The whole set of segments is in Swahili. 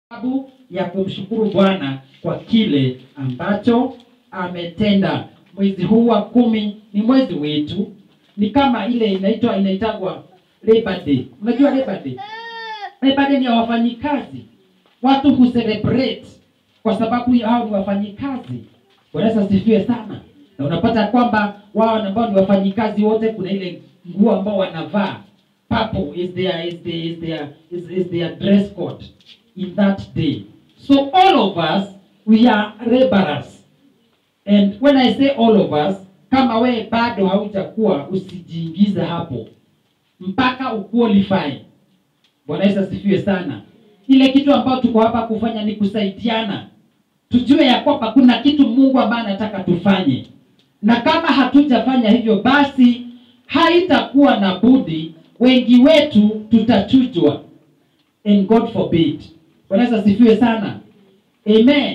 sababu ya kumshukuru Bwana kwa kile ambacho ametenda. Mwezi huu wa kumi ni mwezi wetu, ni kama ile inaitwa inaitagwa Labor Day. Unajua Labor Day? Labor Day ni ya wafanyikazi, watu hu celebrate kwa sababu hao ni wafanyikazi. Bwana Yesu asifiwe sana. Na unapata kwamba wao ambao ni wafanyikazi wote, kuna ile nguo ambao wanavaa purple is their is their is their is, is their dress code in that day. So all of us we are laborers. And when I say all of us, kama we bado haujakuwa usijiingize hapo mpaka uqualify. Bwana Yesu asifiwe sana. Ile kitu ambayo tuko hapa kufanya ni kusaidiana, tujue ya kwamba kuna kitu Mungu ambaye anataka tufanye, na kama hatujafanya hivyo, basi haitakuwa na budi, wengi wetu tutachujwa, and God forbid. Bwana Yesu asifiwe sana. Amen.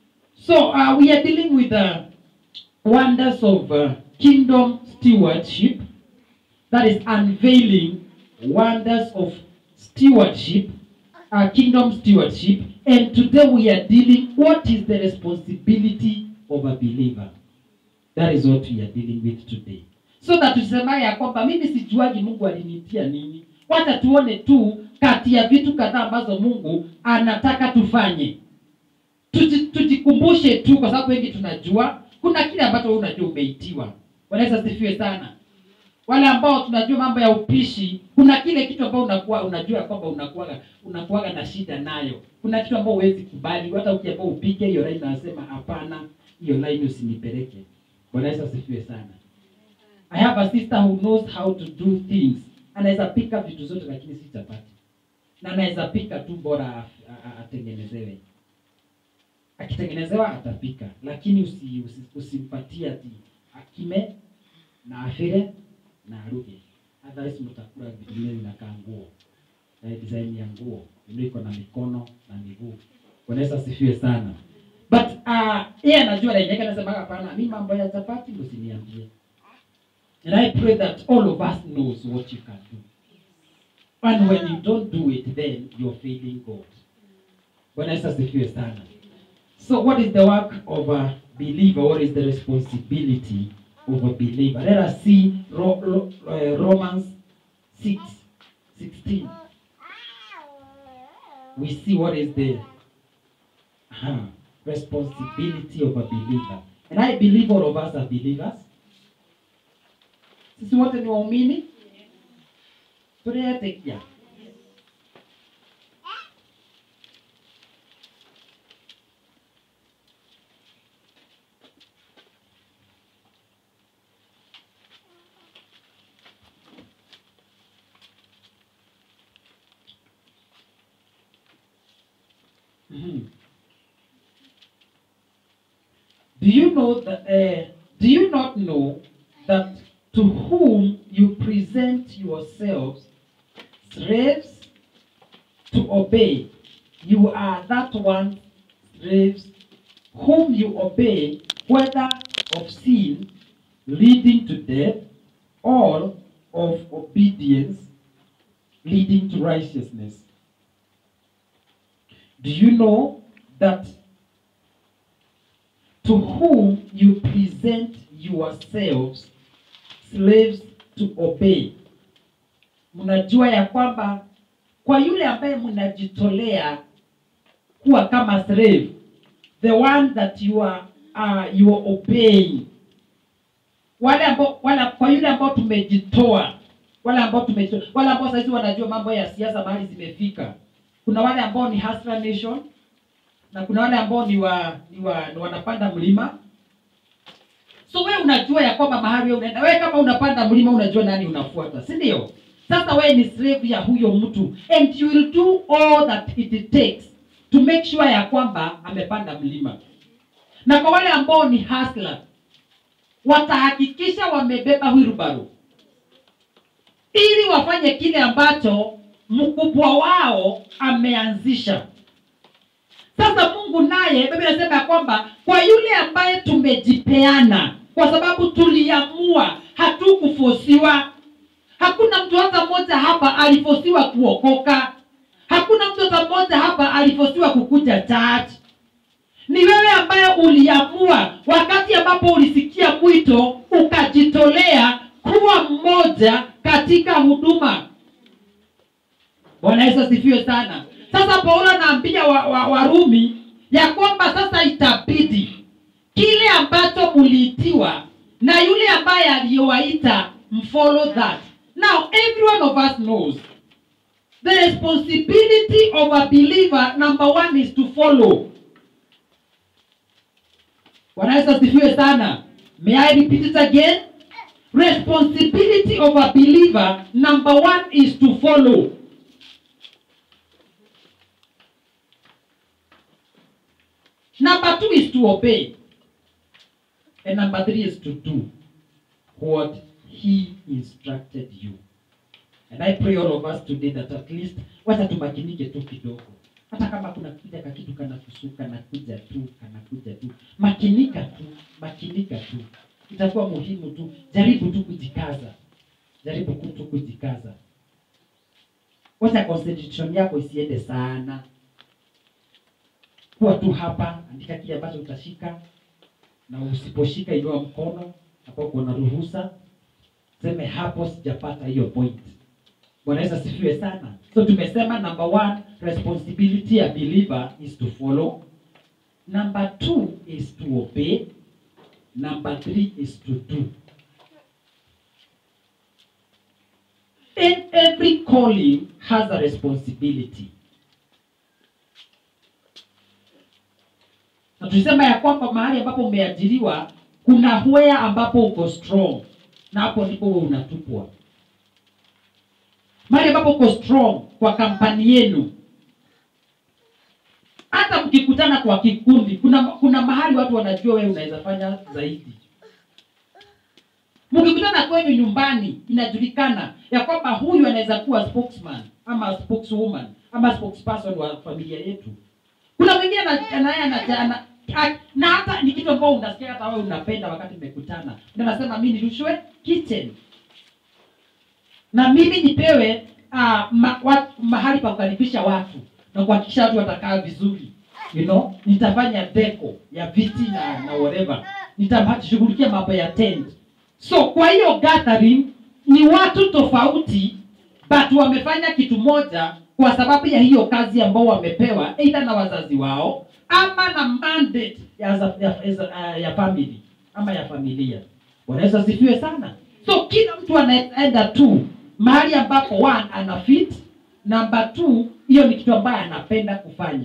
So uh, we are dealing with the wonders of uh, kingdom stewardship that is unveiling wonders of stewardship, uh, kingdom stewardship. And today we are dealing what is the responsibility of a believer. That is what we are dealing with today. So that tusemaye ya kwamba mimi sijuaji Mungu alinitia nini. Wacha tuone tu kati ya vitu kadhaa ambazo Mungu anataka tufanye. Tuji, tujikumbushe tu kwa sababu wengi tunajua kuna kile ambacho wewe unajua umeitiwa. Bwana Yesu asifiwe sana wale ambao tunajua mambo ya upishi, kuna kile kitu ambao unakuwa unajua kwamba unakuwaga unakuwaga na shida nayo. Kuna kitu ambao huwezi kubali, hata ukiambia upike hiyo line nasema hapana, hiyo line usinipeleke. Bwana Yesu asifiwe sana. I have a sister who knows how to do things. Anaweza pika vitu zote lakini si chapati. Na anaweza pika tu bora a- a- atengenezewe. Akitengenezewa atapika, lakini usi, usi, usimpatie ati akime na afire na aruge. Otherwise mtakula vitu vingine vinakaa nguo. Eh, design ya nguo ndio iko na mikono na miguu. Bwana Yesu asifiwe sana. But uh, yeye anajua na yeye anasema hapana, mimi mambo ya chapati usiniambie. And I pray that all of us knows what you can do. And when you don't do it, then you're failing God. Bwana Yesu asifiwe sana. So what is the work of a believer? What is the responsibility of a believer? Let us see Ro- Ro- uh, Romans 6, 16. We see what is the uh, responsibility of a believer. And I believe all of us are believers. Sisi wote ni waumini? Tunayatekia. Mhm. Do you know that? Uh, do you not know that to whom you present yourselves slaves to obey, you are that one slaves whom you obey, whether of sin leading to death, or of obedience leading to righteousness. Do you know that to whom you present yourselves slaves to obey? Mnajua ya kwamba kwa yule ambaye mnajitolea kuwa kama slave, the one that you are, uh, you are obeying, wale ambao wala, kwa yule ambao tumejitoa, wale ambao tumejitoa, wale ambao saizi wanajua mambo ya siasa mahali zimefika kuna wale ambao ni Hustler Nation na kuna wale ambao ni wa, ni wa ni wanapanda mlima. So we unajua ya kwamba mahali wewe unaenda, wewe kama unapanda mlima unajua nani unafuata, si ndio? Sasa wewe ni slave ya huyo mtu and you will do all that it takes to make sure ya kwamba amepanda mlima. Na kwa wale ambao ni hustler watahakikisha wamebeba wheelbarrow ili wafanye kile ambacho mkubwa wao ameanzisha. Sasa Mungu naye, Biblia inasema ya kwamba kwa yule ambaye tumejipeana, kwa sababu tuliamua, hatukufosiwa. Hakuna mtu hata mmoja hapa alifosiwa kuokoka. hakuna mtu hata mmoja hapa alifosiwa kukuja church ni wewe ambaye uliamua wakati ambapo ulisikia mwito ukajitolea kuwa mmoja katika huduma bwana yesu asifiwe sana sasa paulo anaambia warumi wa, wa Warumi ya kwamba sasa itabidi kile ambacho muliitiwa na yule ambaye aliyowaita mfollow that now every one of us knows the responsibility of a believer number one is to follow bwana yesu asifiwe sana may i repeat it again responsibility of a believer number one is to follow number two is to obey and number three is to do what he instructed you and i pray all of us today that at least wacha tumakinike tu kidogo hata kama kuna kuja kakitu kanakusuka kanakuja tu kanakuja tu makinika tu makinika tu itakuwa muhimu tu jaribu tu kujikaza jaribu ku- tu kujikaza wacha concentration yako isiende sana kuwa tu hapa andika kile ambacho utashika na usiposhika inua mkono hapo uko na ruhusa seme hapo sijapata hiyo point bwana yesu asifiwe sana so tumesema number one responsibility ya believer is to follow number two is to obey number three is to do and every calling has a responsibility na tulisema ya kwamba mahali ambapo umeajiriwa kuna hwea ambapo uko strong na hapo ndipo wewe unatupwa mahali ambapo uko strong kwa kampani yenu hata mkikutana kwa kikundi kuna kuna mahali watu wanajua wewe unaweza fanya zaidi mkikutana kwenyu nyumbani inajulikana ya kwamba huyu anaweza kuwa spokesman ama spokeswoman ama spokesperson wa familia yetu kuna mwingine ana- anaye anajana na hata ni kitu ambao unasikia hata wewe unapenda wakati mmekutana na nasema mi nirushwe kitchen na mimi nipewe uh, ma, wa, mahali pa kukaribisha watu na kuhakikisha watu watakaa vizuri you know nitafanya deco ya viti na na whatever nitashughulikia mambo ya tent so kwa hiyo gathering ni watu tofauti but wamefanya kitu moja kwa sababu ya hiyo kazi ambao wamepewa eidha na wazazi wao ama na mandate ya, za- ya, ya, ya family ama ya familia wanaweza asifiwe sana so kila mtu anaenda tu mahali ambapo one ana fit number two hiyo ni kitu ambayo anapenda kufanya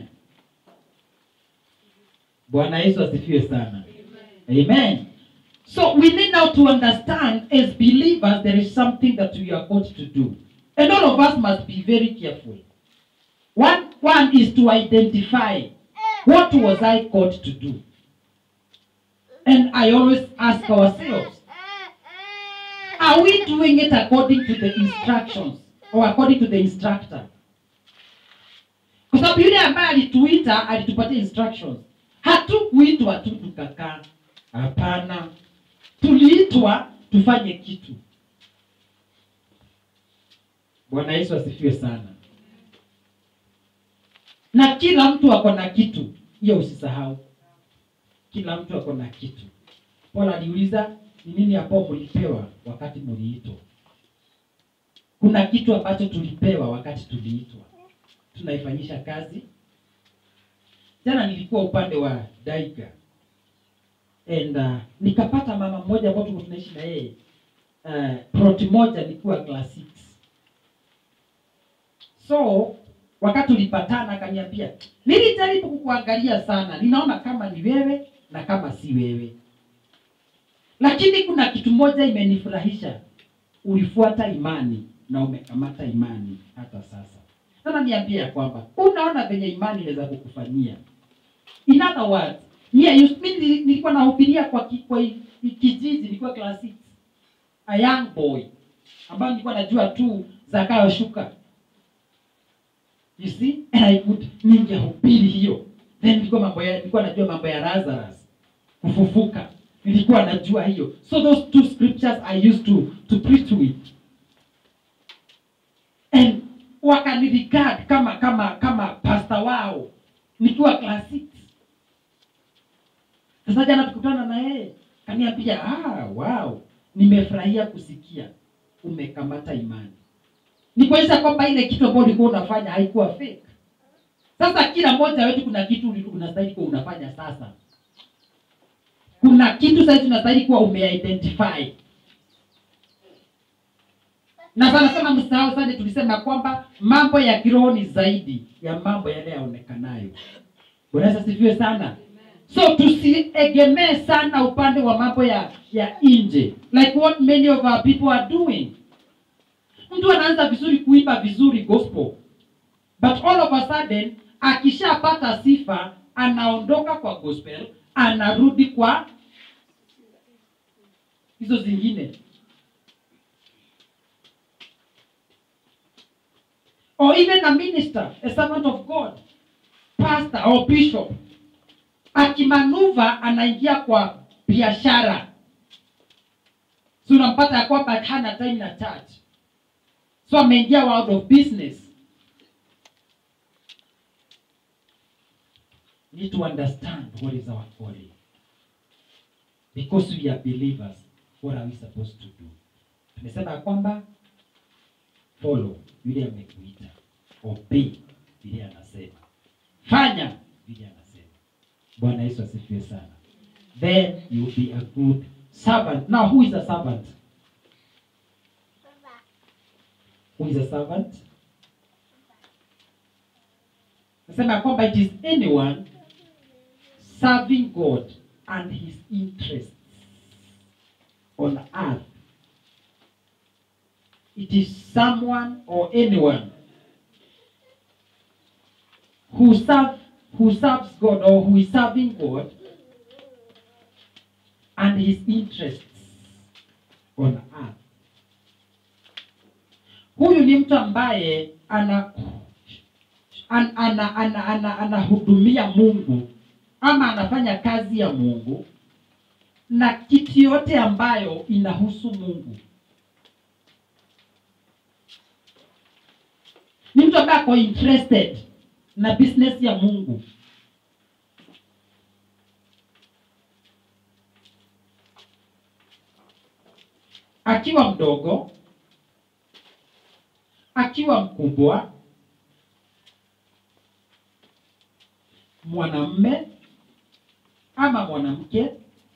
bwana yesu asifiwe sana amen so we need now to understand as believers there is something that we are called to do and all of us must be very careful one, one is to identify what was i called to do and i always ask ourselves are we doing it according to the instructions or according to the instructor kwa sababu yule ambaye alituita alitupatia instructions hatukuitwa tu tukakaa hapana tuliitwa tufanye kitu bwana yesu asifiwe sana na kila mtu ako na kitu hiyo usisahau kila mtu ako na kitu paul aliuliza ni nini ambao mlipewa wakati mliitwa kuna kitu ambacho tulipewa wakati tuliitwa tunaifanyisha kazi jana nilikuwa upande wa daiga and uh, nikapata mama mmoja ambao tulikuwa tunaishi na yeye uh, plot moja nilikuwa class 6 so wakati ulipatana akaniambia nilijaribu kukuangalia sana ninaona kama ni wewe na kama si wewe lakini kuna kitu moja imenifurahisha ulifuata imani na umekamata imani hata sasa sasa niambie ya kwamba unaona venye imani inaweza kukufanyia in other words yeah, you, mi nili- nilikuwa nahubiria kwa, ki, kwa i- i- kijiji nilikuwa class 6 a young boy ambayo nilikuwa najua tu zakayo shuka you see and I could ningehubiri hiyo then nilikuwa mambo ya nilikuwa najua mambo ya Lazarus kufufuka nilikuwa najua hiyo so those two scriptures I used to to preach with and wakanirigard kama kama kama pasta wao nikiwa class six. Sasa jana tukutana na yeye kaniambia, ah, wow, nimefurahia kusikia umekamata imani. Ni kuonyesha kwamba ile kitu ambayo ulikuwa unafanya haikuwa fake. Sasa kila mmoja wetu kuna kitu uli- unastahili kuwa unafanya sasa. Kuna kitu sasa unastahili kuwa umeidentify. Na sana sana msahau sana tulisema kwamba mambo ya kiroho ni zaidi ya mambo yale yaonekanayo. Bwana Yesu asifiwe sana. So tusiegemee sana upande wa mambo ya ya nje like what many of our people are doing. Mtu anaanza vizuri kuimba vizuri gospel but all of a sudden akishapata sifa anaondoka kwa gospel anarudi kwa hizo zingine or even a minister a servant of god pastor or bishop akimanuva anaingia kwa biashara si unampata ya kwamba hana time na church so ameingia world of business need to understand what is our calling. Because we are believers, what are we supposed to do? Tumesema ya kwamba follow vile amekuita, obey vile anasema, fanya vile anasema. Bwana Yesu asifiwe sana. Then you will be a good servant. Now who is a servant? Who is a servant? Nasema ya kwamba it is anyone serving God and his interests on earth. It is someone or anyone who serve who serves God or who is serving God and his interests on earth. Huyu ni mtu ambaye ana an, ana, ana, ana, anahudumia Mungu ama anafanya kazi ya Mungu na kitu yote ambayo inahusu Mungu. Ni mtu ambaye ako interested na business ya Mungu. Akiwa mdogo, akiwa mkubwa, mwanamme ama mwanamke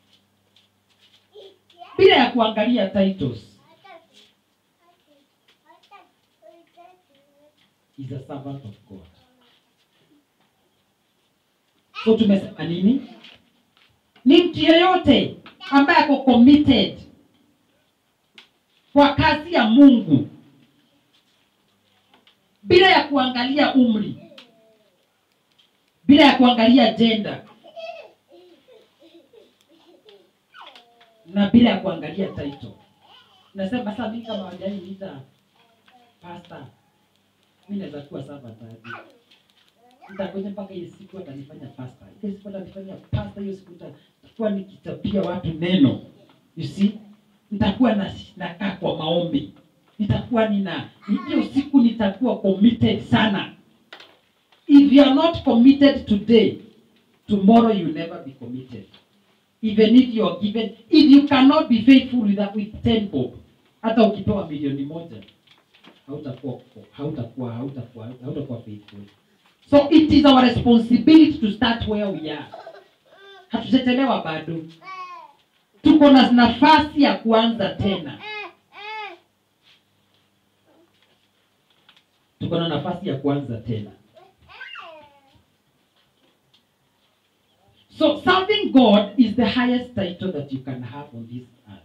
bila ya kuangalia titles is a servant of God. So tumesema nini? Ni mtu yeyote ambaye ako committed kwa kazi ya Mungu bila ya kuangalia umri, bila ya kuangalia gender na bila ya kuangalia title. Nasema sasa mimi kama wajani niita pastor, mimi naweza kuwa servant aje? Nitakuja mpaka ile siku atanifanya pastor. Ile siku atanifanya pastor, hiyo siku nitakuwa nikitapia watu neno. You see? Nitakuwa na nakaa kwa maombi. Nitakuwa nina hiyo siku nitakuwa committed sana. If you are not committed today, tomorrow you will never be committed even if you are given if you cannot be faithful with, that, with 10 bob hata ukipewa milioni moja hautakuwa hautakuwa hautakuwa hautakuwa faithful so it is our responsibility to start where we are hatujachelewa bado tuko na nafasi ya kuanza tena tuko na nafasi ya kuanza tena So serving God is the highest title that you can have on this earth.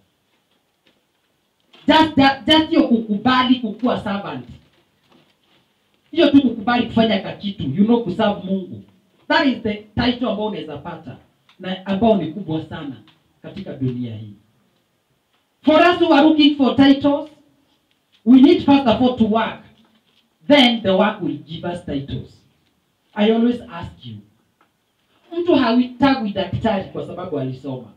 Just that, just hiyo kukubali kukuwa servant. Hiyo tu kukubali kufanya kakitu, you know kuserve Mungu. That is the title ambao unaweza pata na ambao ni kubwa sana katika dunia hii. For us who are looking for titles, we need first of all to work. Then the work will give us titles. I always ask you, mtu hawitagwi daktari kwa sababu alisoma.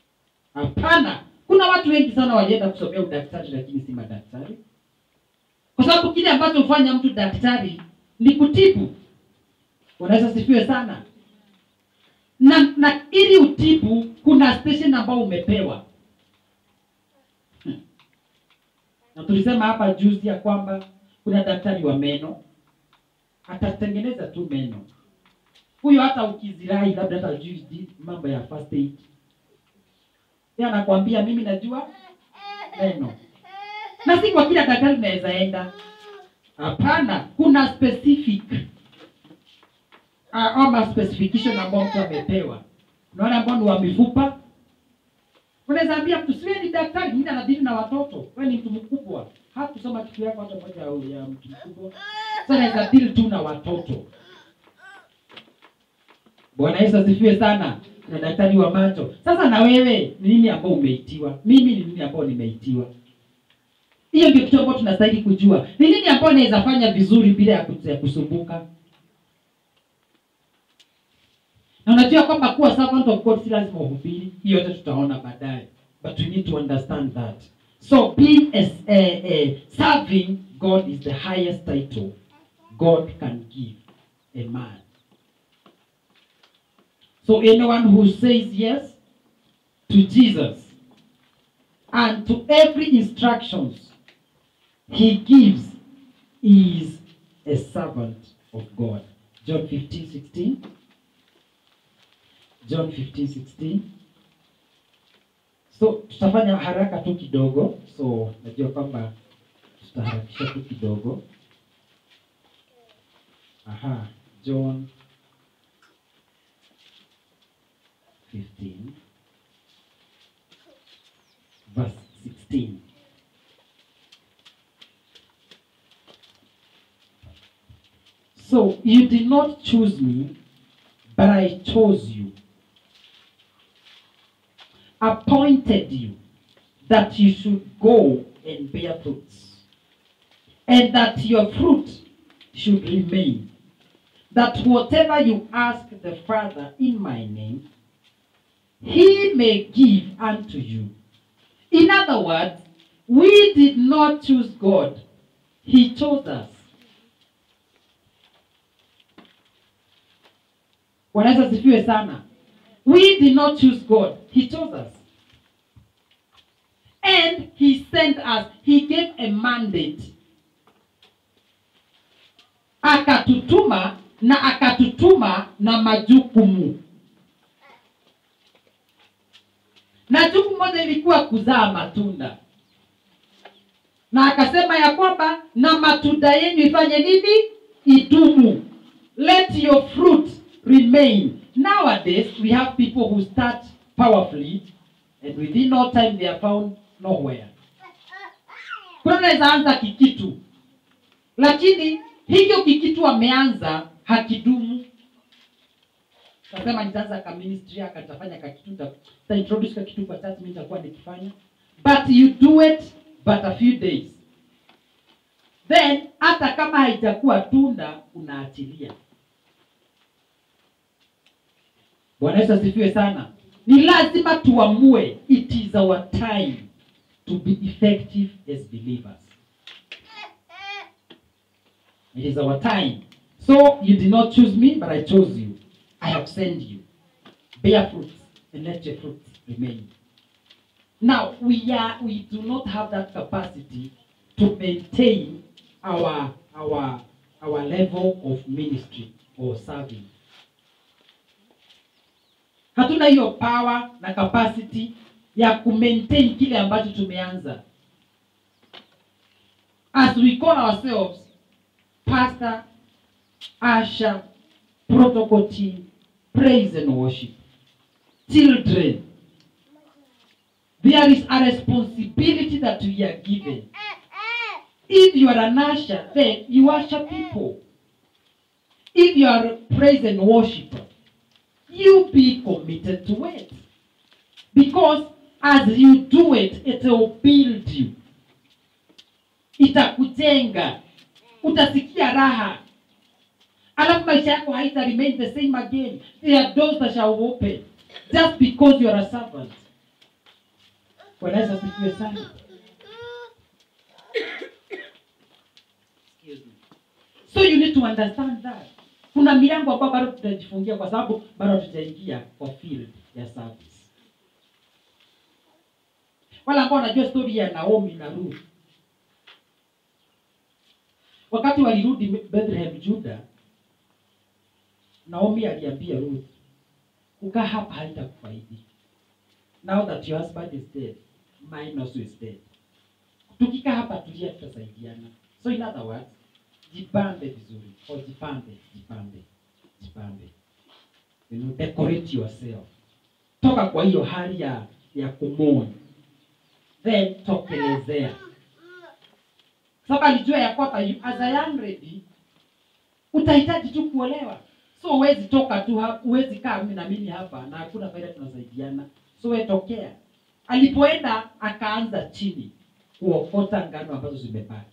Hapana, kuna watu wengi sana walienda kusomea udaktari lakini si madaktari. kwa sababu kile ambacho hufanya mtu daktari ni kutibu unaweza sifiwe sana na na ili utibu kuna station ambao umepewa Hmm. na tulisema hapa juzi ya kwamba kuna daktari wa meno atatengeneza tu meno huyo hata ukizirai labda hata jui mambo ya first aid yeye anakwambia mimi najua meno na si kwa kila daktari unaweza enda hapana kuna specific uh, ama specification ambao mtu amepewa unaona ambao ni wa mifupa unaweza ambia mtu siwe ni daktari mimi anadili na watoto wewe ni mtu mkubwa hakusoma kitu yako hata moja au ya mtu mkubwa sasa naweza deal tu na watoto bwana yesu asifiwe sana na daktari wa macho sasa na wewe ni nini ambao umeitiwa mimi ni nini ambao nimeitiwa hiyo ndio kitu ambayo tunastahili kujua ni nini ambao naweza fanya vizuri bila ya kus- ya kusumbuka na unajua kwamba kuwa servant of god si lazima uhubiri hiyo yote tutaona baadaye but we need to understand that so being as, uh, uh, serving god is the highest title god can give a man so anyone who says yes to jesus and to every instructions he gives is a servant of god john 15 16 john 15 16 so tutafanya haraka tu kidogo so najua kwamba tutaharakisha tu kidogo aha john 15 verse 16 so you did not choose me but i chose you appointed you that you should go and bear fruits, and that your fruit should remain, that whatever you ask the Father in my name, he may give unto you. In other words, we did not choose God, he chose us. Wanaweza sifiwe sana. We did not choose God. He chose us. And He sent us. He gave a mandate. Akatutuma na akatutuma na majukumu. Na jukumu moja ilikuwa kuzaa matunda. Na akasema ya kwamba na matunda yenu ifanye nini? Idumu. Let your fruit remain. Nowadays, we have people who start powerfully and within no time they are found nowhere. Kuna unaweza anza kikitu, lakini hicho kikitu ameanza hakidumu. Kasema nitaanza ka ministry akatafanya kakitu, nita- nita introduce kakitu kwa church, mimi nitakuwa nikifanya, but you do it but a few days, then hata kama haijakuwa tunda unaachilia. Bwana Yesu asifiwe sana. Ni lazima tuamue, it is our time to be effective as believers. It is our time. So you did not choose me, but I chose you. I have sent you. Bear fruit and let your fruit remain. Now we are we do not have that capacity to maintain our our our level of ministry or serving. hatuna hiyo power na capacity ya kumaintain kile ambacho tumeanza as we call ourselves pastor asha protocol team praise and worship children there is a responsibility that we are given if you are an usher then you usher people if you are a praise and worshiper you be committed to it. Because as you do it, it will build you. Itakujenga. Utasikia raha. Alafu maisha yako haita remain the same again. There are doors that shall open just because you are a servant. Bwana Yesu asifiwe sana. so you need to understand that kuna milango ambayo bado tutajifungia kwa sababu bado hatujaingia kwa field ya service wala ambao wanajua story ya naomi na ruth wakati walirudi bethlehem juda naomi aliambia ruth kukaa hapa haitakufaidi now that your husband is dead mine also is dead tukikaa hapa tulia tutasaidiana so in other words jipambe vizuri o jipambe jipambe jipambe you know, decorate yourself toka kwa hiyo hali ya ya kumoni then tokelezea sababu alijua ya kwamba you- as a young lady utahitaji tu kuolewa so huwezi toka tu ha- huwezi kaa mimi na mimi hapa na hakuna faida tunasaidiana so we tokea alipoenda akaanza chini kuokota ngano ambazo zimebaki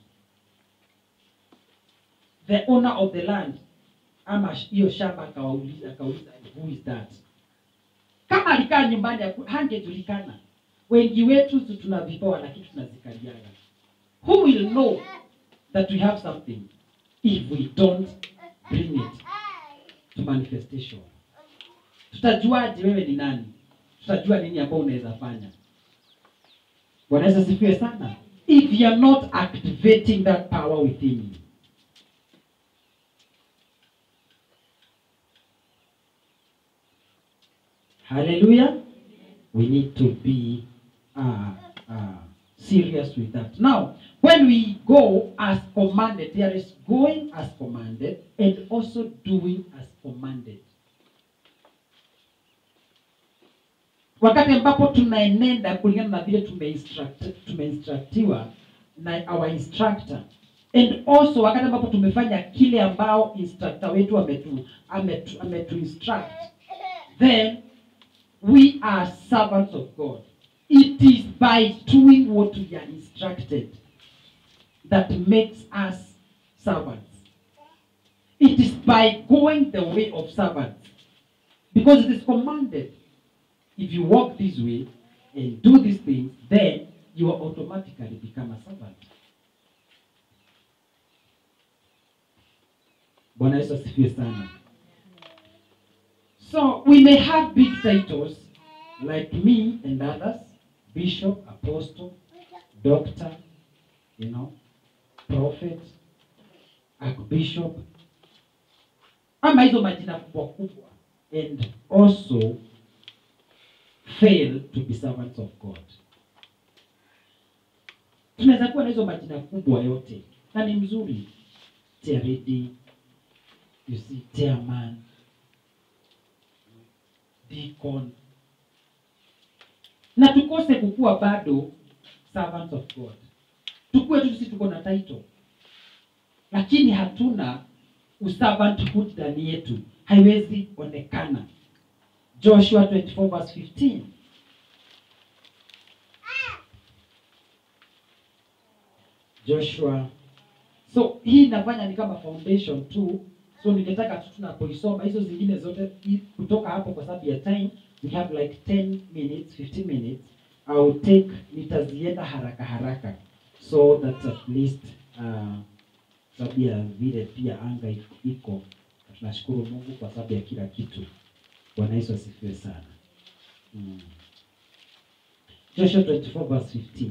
the owner of the land ama sh- hiyo shamba akawauliza akauliza who is that kama alikaa nyumbani haku- hangejulikana wengi wetu tu tuna vipawa lakini tunazikaliaga who will know that we have something if we don't bring it to manifestation tutajuaje wewe ni nani tutajua nini ambao unaweza fanya bwana yesu asifiwe sana if you are not activating that power within you hallelujah we need to be uh, uh, serious with that now when we go as commanded there is going as commanded and also doing as commanded wakati ambapo tunaenenda kulingana na vile tumeinstruct- tumeinstructiwa na our instructor and also wakati ambapo tumefanya kile ambao instructor wetu ametu, ametu, ametu instruct then we are servants of god it is by doing what we are instructed that makes us servants it is by going the way of servants because it is commanded if you walk this way and do these things, then you will automatically become a servant. Bwana Yesu asifiwe sana. So we may have big titles like me and others, bishop, apostle, doctor, you know, prophet, archbishop, ama hizo majina kubwa kubwa and also fail to be servants of God. Tunaweza kuwa na hizo majina kubwa yote na ni mzuri, charity, you see, chairman, deacon, na tukose kukuwa bado servants of God. Tukue tu sisi tuko na title, lakini hatuna uservanthood ndani yetu, haiwezi onekana. Joshua 24 verse 15. Joshua. So hii inafanya ni kama foundation tu. So ningetaka tu tunapoisoma hizo zingine zote i- kutoka hapo kwa sababu ya time we have like 10 minutes, 15 minutes. I will take nitazienda haraka haraka so that at least uh, sababu ya vile pia anga iko- iko tunashukuru Mungu kwa sababu ya kila kitu. Bwana Yesu asifiwe sana. Mm. Joshua 24 verse 15.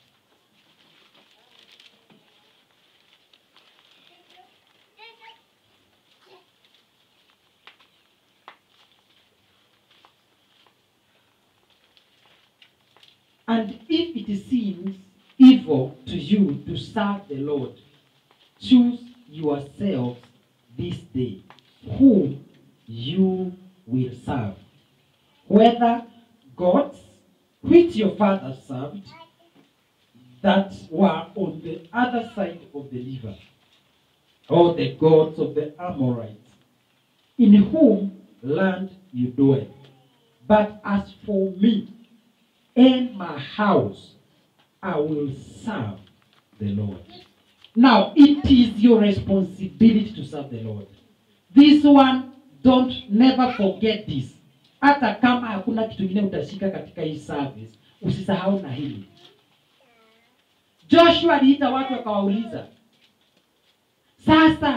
And if it seems evil to you to serve the Lord, choose yourselves this day whom you will serve, whether gods which your fathers served that were on the other side of the river, or the gods of the Amorites, in whom land you dwell. But as for me and my house, I will serve the Lord. Now, it is your responsibility to serve the Lord. This one, don't never forget this. Hata kama hakuna kitu kingine utashika katika hii service, usisahau na hili. Joshua aliita watu akawauliza, sasa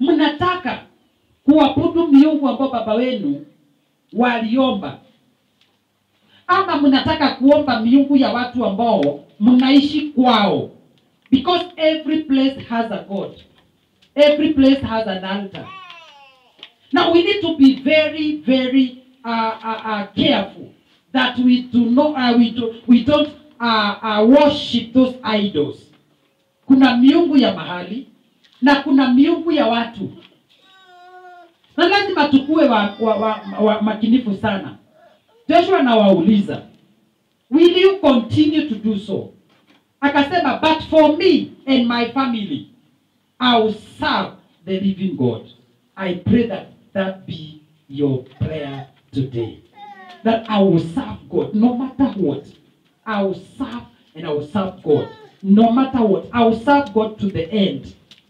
mnataka kuabudu miungu ambao baba wenu waliomba ama mnataka kuomba miungu ya watu ambao mnaishi kwao because every place has a god every place has an altar now we need to be very very uh, uh, uh, careful that we do not uh, we, do, we don't uh, uh, worship those idols kuna miungu ya mahali na kuna miungu ya watu na lazima tukuwe wa, wa, wa, wa makinifu sana joshua anawauliza will you continue to do so akasema but for me and my family i will serve the living god i pray that that be your prayer today that i will serve god no matter what i will serve and i will serve god no matter what i will serve god to the end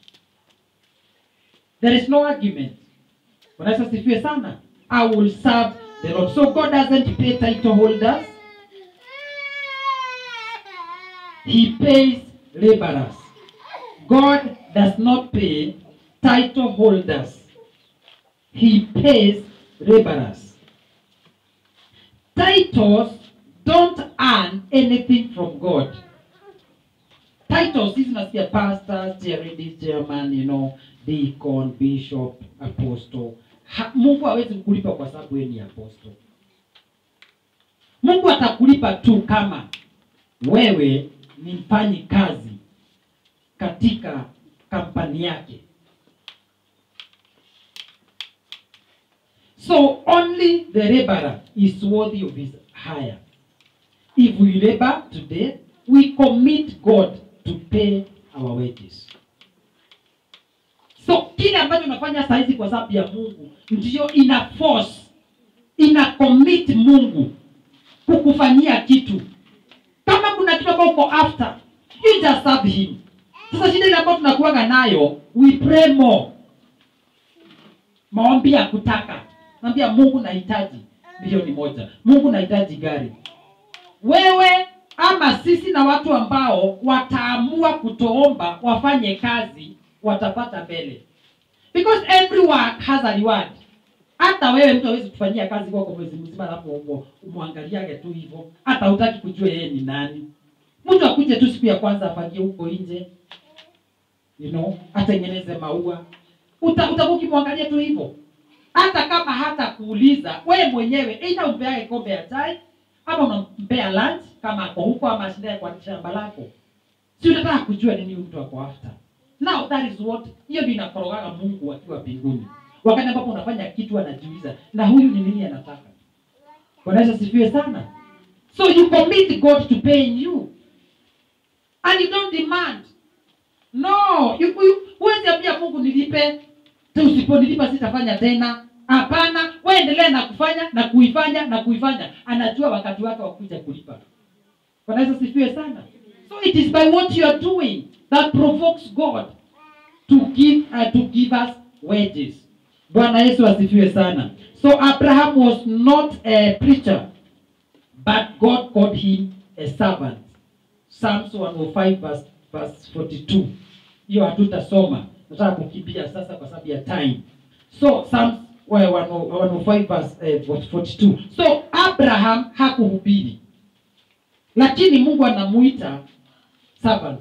there is no argument Bwana Yesu asifiwe sana. I will serve the Lord. So God doesn't pay title holders. He pays laborers. God does not pay title holders. He pays laborers. Titles don't earn anything from God. Titles, hizi nasikia pastor, chairman, chairman, you know, deacon, bishop, apostle. Ha, Mungu hawezi kukulipa kwa sababu wewe ni apostle. Mungu atakulipa tu kama wewe ni mfanyi kazi katika kampani yake. So only the laborer is worthy of his hire. If we labor today, we commit God to pay our wages. So kile ambacho unafanya saa hizi kwa sababu ya Mungu ndiyo ina force, ina commit Mungu kukufanyia kitu. Kama kuna kitu ambacho uko after, you just serve him. Sasa shida ile ambayo tunakuwaga nayo, we pray more. Maombi ya kutaka. Naambia Mungu nahitaji milioni moja. Mungu nahitaji gari. Wewe ama sisi na watu ambao wataamua kutoomba wafanye kazi watapata mbele because every work has a reward hata wewe mtu hawezi kufanyia kazi kwako mwezi mzima alafu umo- umwangaliage tu hivyo hata hutaki kujua yeye ni nani mtu akuje tu siku ya kwanza afagie huko nje you know atengeneze maua Uta- utakuwa ukimwangalia tu hivyo hata kama hata kuuliza wewe mwenyewe aidha umpeage kombe ya chai ama unampea lunch kama ako huko ama ashindaye kwa shamba lako si unataka kujua nini huyu mtu ako after now that is what hiyo ndio inakorogaga mungu akiwa mbinguni wakati ambapo unafanya kitu anajiuliza na huyu ni nini anataka bwana yesu asifiwe sana so you commit god to paying you and you don't demand no you- you- huwezi ambia mungu nilipe tu usiponilipa sitafanya tena hapana wewe endelea na kufanya na kuifanya na kuifanya anajua wakati wake wa kuja kulipa bwana yesu asifiwe sana so it is by what you are doing that provokes god to give uh, to give us wages bwana yesu asifiwe sana so abraham was not a preacher but god called him a servant psalms 105 verse, verse 42 hiyo hatutasoma nataka kukimbia sasa kwa sababu ya time so psalms well, 105 verse, eh, verse 42 so abraham hakuhubiri lakini mungu anamuita servant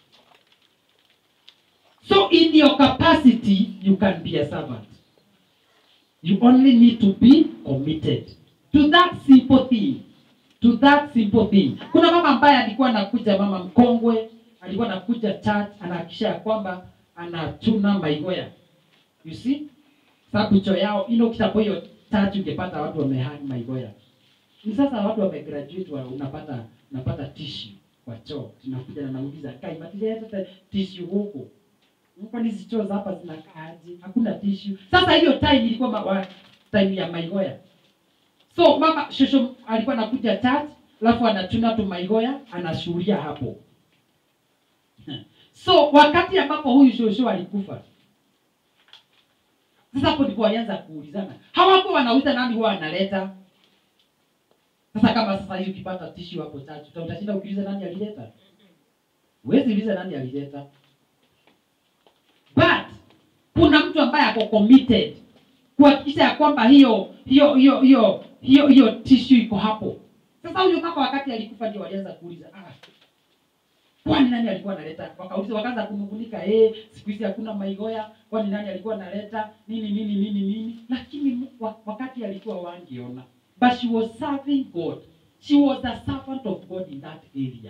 so in your capacity you can be a servant you only need to be committed to that simple thing to that simple thing kuna mama ambaye alikuwa anakuja mama mkongwe alikuwa anakuja church anahakikisha ya kwamba anachuna maigoya you see sababu cho yao ino kitapo hiyo church ungepata watu wamehang maigoya ni sasa watu wamegraduate wa, unapata unapata tissue kwa choo tunakuja na nauliza kai matileta tissue huku kwani hizi choo za hapa zinakaaje hakuna tissue sasa hiyo time ilikuwa ma, wa, time ya maigoya so mama shosho alikuwa anakuja church alafu anachuna tu maigoya anashuhuria hapo so wakati ambapo huyu shosho alikufa sasa hapo ndipo walianza kuulizana hawakuwa wanauliza nani huwa analeta sasa kama sasa hiyo ukipata tishu hapo church uta- utashinda ukiuliza nani alileta huwezi uliza nani alileta but kuna mtu mtu ambaye ako committed kuhakikisha ya kwamba hiyo hiyo hiyo hiyo hiyo hiyo tissue iko hapo sasa huyo kaka wakati alikufa ndio walianza kuuliza ah, kwani nani alikuwa analeta wakauliza wakaanza kunungunika eh siku hizi hakuna maigoya kwani nani alikuwa analeta nini nini nini nini lakini mu- wa- wakati alikuwa wangeona but she was serving god she was a servant of god in that area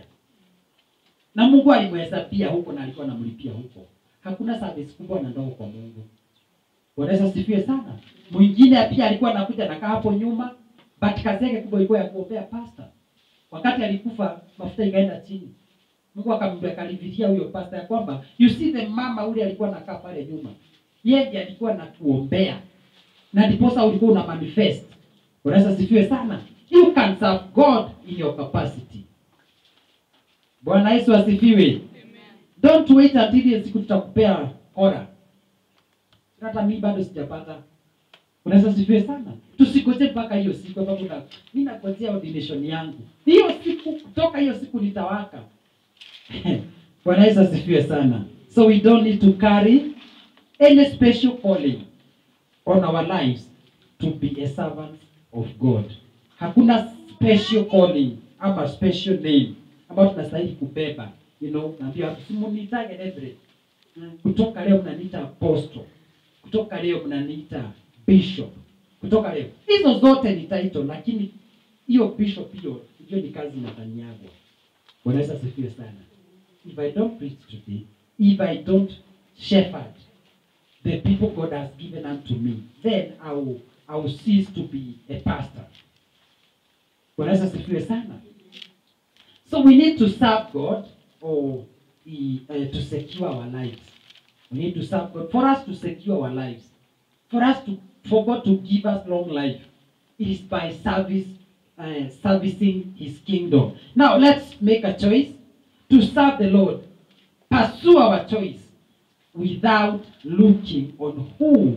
na mungu alimhesabia huko na alikuwa anamlipia huko hakuna service kubwa na ndogo kwa mungu Bwana Yesu asifiwe sana mwingine pia alikuwa anakuja nakaa hapo nyuma but kazi yake kubwa ilikuwa ya kuombea pasta wakati alikufa mafuta ikaenda chini mungu akamwambia akalivilia huyo pasta ya kwamba you see the mama ule alikuwa nakaa pale nyuma yeye ndiye alikuwa na kuombea na ndiposa ulikuwa una manifest unaweza asifiwe sana you can serve god in your capacity bwana yesu asifiwe don't wait until hiyo siku tutakupea ora hata mi bado sijapata unaweza sifiwe sana tusigoje mpaka hiyo siku ambapo na mi nagojea ordination yangu hiyo siku kutoka hiyo siku nitawaka bwana yesu asifiwe sana so we don't need to carry any special calling on our lives to be a servant of god hakuna special calling ama special name ambayo tunastahili kubeba you know naambia simunitage Everett kutoka leo mnaniita apostle kutoka leo mnaniita bishop kutoka leo hizo zote ni title lakini hiyo bishop hiyo hiyo ni kazi inafanyagwa bwana yesu asifiwe sana if i don't preach today if i don't shepherd the people god has given unto me then i will, I will cease to be a pastor bwana yesu asifiwe sana so we need to serve god or uh, to secure our lives we need to serve god for us to secure our lives for us to for god to give us long life it is by service uh, servicing his kingdom now let's make a choice to serve the lord pursue our choice without looking on who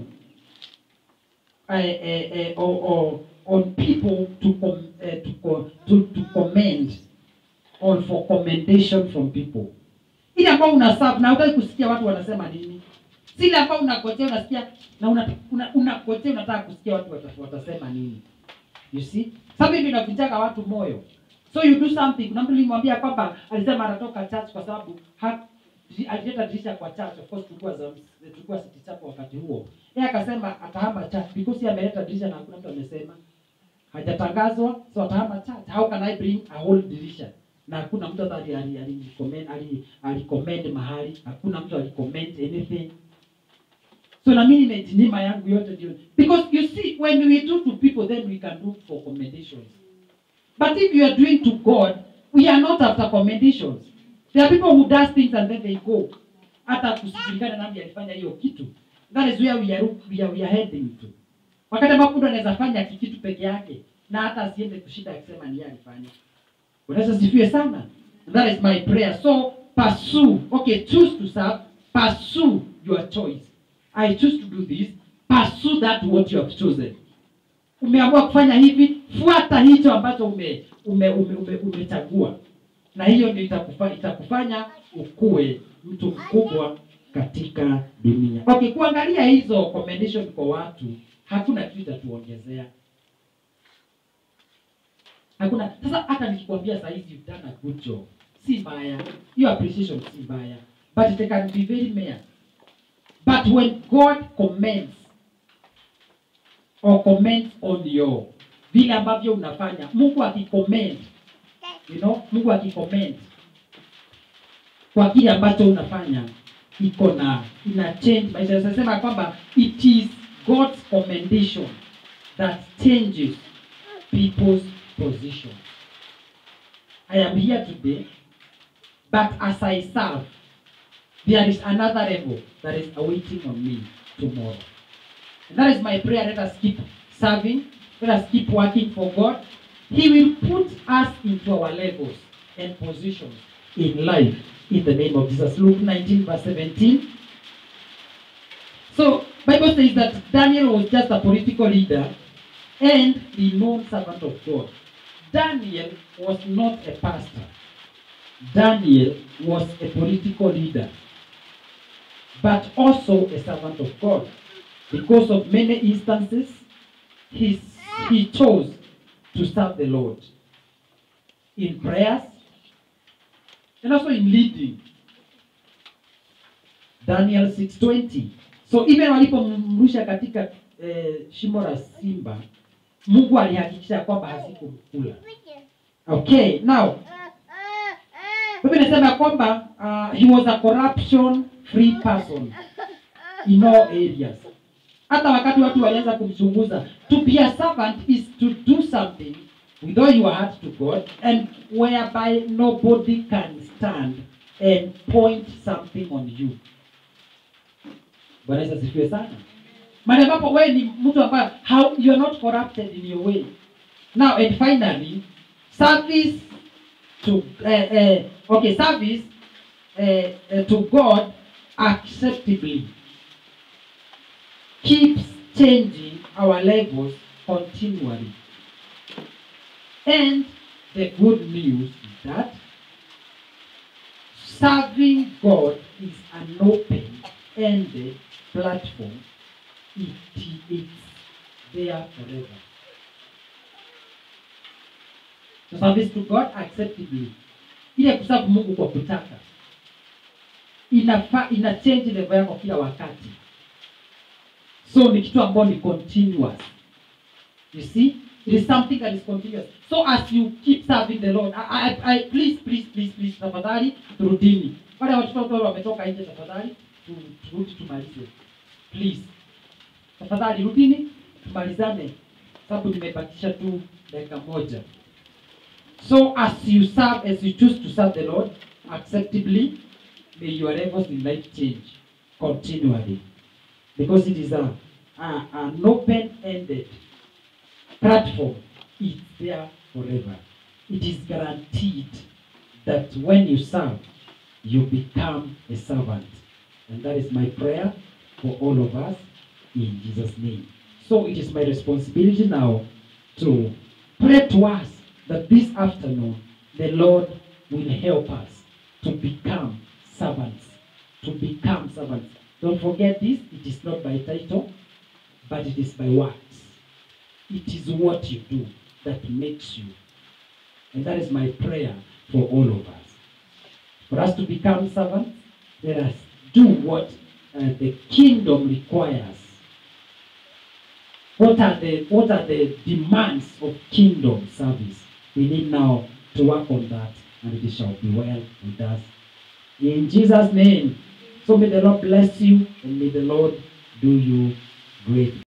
uh, uh, uh, or, or on people to com, uh, to, co- to to commend or for commendation from people ile ambao una serve na hutaki kusikia watu wanasema nini si ile ambao unagojea unasikia na una, una, unagojea unataka kusikia watu wata, watasema nini you see sababu ndio inavunjaga watu moyo so you do something kuna mtu nilimwambia kwamba alisema anatoka church kwa sababu ha- di- alileta dirisha kwa church of course tulikuwa za tulikuwa city chapel wakati huo yeye akasema atahama church because yeye ameleta dirisha na hakuna mtu amesema hajatangazwa so atahama church how can i bring a whole dirisha na hakuna mtu hata ali- ali- ali- ali- alicommend mahali hakuna mtu alicommend anything so na mimi nimejinyima yangu yote ndio because you see when we do to people then we can look for commendations but if you are doing to god we are not after commendations there are people who does things and then they go hata kusijulikana nani alifanya hiyo kitu that is where we are, we are, we are heading to wakati ambapo mtu anaweza fanya kitu peke yake na hata asiende kushinda akisema ni yeye alifanya unaweza sifiwe sana that is my prayer so pursue okay choose to serve pursue your choice i choose to do this pursue that what you have chosen umeamua kufanya hivi fuata hicho ambacho ume ume ume, ume, umechagua na hiyo ndio itakufa, itakufanya ukue mtu mkubwa katika dunia okay kuangalia hizo commendation kwa watu hakuna kitu itatuongezea hakuna sasa hata nikikwambia saa hizi you've done a good job si mbaya hiyo appreciation si mbaya but it can be very mere but when god commends or comments on your vile ambavyo unafanya mungu akicomment you know mungu akicomment kwa kile ambacho unafanya iko na ina change maisha nasema kwamba it is god's commendation that changes people's position i am here today but as i serve there is another level that is awaiting on me tomorrow and that is my prayer let us keep serving let us keep working for god he will put us into our levels and positions in life in the name of jesus luke 19 verse 17 so bible says that daniel was just a political leader and the known servant of god daniel was not a pastor daniel was a political leader but also a servant of god because of many instances, he, he chose to serve the Lord in prayers and also in leading. Daniel 6:20. So even walipomrusha katika eh, shimo la simba, Mungu alihakikisha kwamba hazikumkula. Okay, now Biblia inasema kwamba uh, he was a corruption free person in all areas. Hata wakati watu walianza kumchunguza, to be a servant is to do something with all your heart to God and whereby nobody can stand and point something on you. Bwana Yesu asifiwe sana. Mahali ambapo wewe ni mtu ambaye how you are not corrupted in your way. Now and finally, service to uh, uh, okay service uh, uh, to God acceptably keeps changing our levels continually. And the good news is that serving God is an open-ended platform. It is there forever. So service to God acceptably. Ile kusafu Mungu kwa kutaka inafa, ina change level yako kila wakati. So ni kitu ambayo ni continuous. You see? It is something that is continuous. So as you keep serving the Lord, I, I, I, please, please, please, please, tafadhali turudini. Wale watoto ambao wametoka nje, tafadhali tu- turudi tumalize. Please. Tafadhali rudini tumalizane, sababu nimebakisha tu dakika moja. So as you serve, as you choose to serve the Lord acceptably, may your levels in life change continually. Because it is a, a an open-ended platform. It's there forever. It is guaranteed that when you serve, you become a servant. And that is my prayer for all of us in Jesus' name. So it is my responsibility now to pray to us that this afternoon the Lord will help us to become servants. To become servants. Don't forget this, it is not by title, but it is by works. It is what you do that makes you. And that is my prayer for all of us. For us to become servants, let us do what uh, the kingdom requires. What are the what are the demands of kingdom service? We need now to work on that, and it shall be well with us. In Jesus' name. So may the Lord bless you, and may the Lord do you great